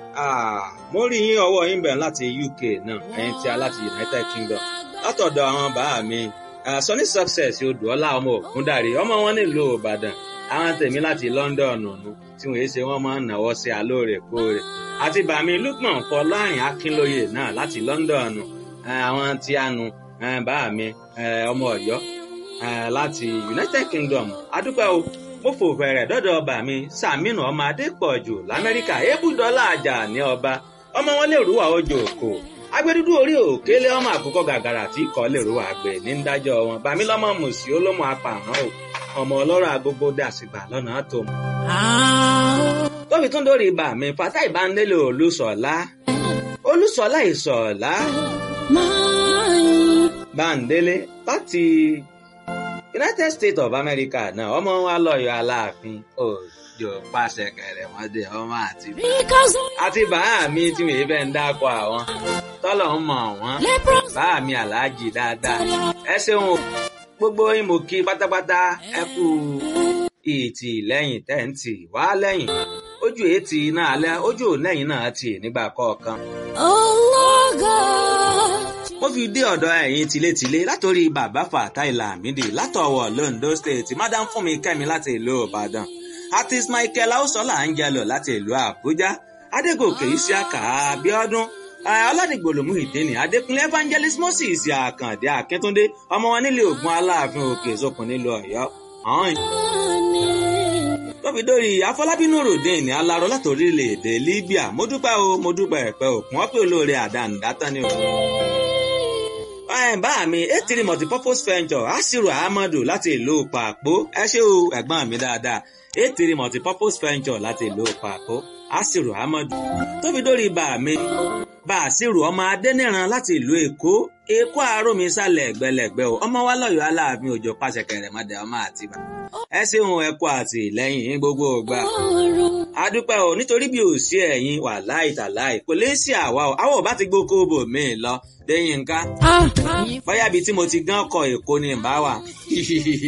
mo rí yín ọwọ́ yín bẹ̀rẹ̀ láti UK náà ẹ̀yin tí a láti United Kingdom látọ̀dọ̀ àwọn bàá mi Sunny Success odùọ́lá ọmọ ògúndàrí ọmọ wọn nílùú Ìbàdàn àwọn tèmi láti London nù tí wọ́n ṣe wọ́n máa ń náwó sí alóòrèkóòrè àti bàmí Lukman Fọlárin Akínlóye náà láti London àwọn tí a nu bàá mi ọmọ Ọ̀yọ́ láti United Kingdom adúpẹ́ o mo fò fẹ̀rẹ̀ dọ́dọ̀ ọba mi Sàmínú ọmọ Adépọ̀jù l'Amẹ́ríkà ebúdọ́lá àjà ní ọba ọmọ wọn lè rúwà ojú òkò agbẹdúdú orí òkèlè ọmọ àkókò gàgàrà tí kò lè rúwà àgbẹ̀ ní dájọ́ wọn bàmí lọ́mọ mùsí olómọ apààrọ̀ o ọmọ ọlọ́rọ̀ agogo dàsìgbà lọ́nà tó mọ̀. tóbi tún dórí ibà mi fata ìbánilé olùsọ̀lá olùsọ̀lá ìsọ̀lá báńdélé láti United States of America náà ọmọ wa lọ́yọ̀ aláàfin òjò pàṣẹ kẹrẹ wọn dé ọmọ àti àti bàá mi tí mi fẹ́ ń dáko àwọn tọ́lọ̀ ń mọ̀ wọ́n bàá mi aláàjì dáadáa ẹ ṣeun o gbogbo yín mo kí pátápátá ẹ kú ìtì lẹ́yìn tẹ́ǹtì wá lẹ́yìn ojú ètì náà alẹ́ ojú lẹ́yìn náà ti nígbà kọ̀ọ̀kan. mo fi dé ọ̀dọ̀ ẹ̀yin tilétilé látòrí bàbá Fatai Lamidi látọ̀wọ̀ Londo State madam Fúnmi Kẹ́mi láti ìlú Ìbàdàn artist Michael Ausola Angelo láti ìlú Àbújá Adégòkè Isiaka Abíọ́dún aládìgbòlòmù ìdíni adékúnlé evangelist moses àkàndé akíntúndé ọmọ wọn nílé ògùn aláàfin òkè sókun nílùú Ọ̀yọ́ ọhún. tóbi dórí afọlábínú ròdìn ní aláró láti orílẹ̀-èdè libya mo dúpẹ́ o mo dúpẹ́ ẹ̀pẹ́ òkun wọ́n pè olóore àdánidátán ni o. bá mi etiri multipurpose venture asiru ahmadu láti ìlú pàpó ẹ ṣé o ẹ̀gbọ́n mi dáadáa etiri multipurpose venture láti ìlú pàpó asiru ahmadu tóbi dórí bá mi bàṣírù ọmọ adẹ́nìran láti ìlú èkó èkó àárọ̀mí sálẹ̀ ẹ̀gbẹ́lẹ̀gbẹ́ o ọmọ wa lọ́yọ̀ọ́ aláàfin òjò pàṣẹ kẹrẹ̀mọdé ọmọ àtibá ẹ ṣeun ẹ kú àtìlẹ́yìn gbogbo ògbà adúpẹ́ o nítorí bí ò sí ẹ̀yin wà láì tàláì kò lè sí àwa o àwọn ò bá ti gbókó bò mí lọ lẹ́yìn nǹkan bóyá ibi tí mo ti gán kọ èkó ni ìbá wà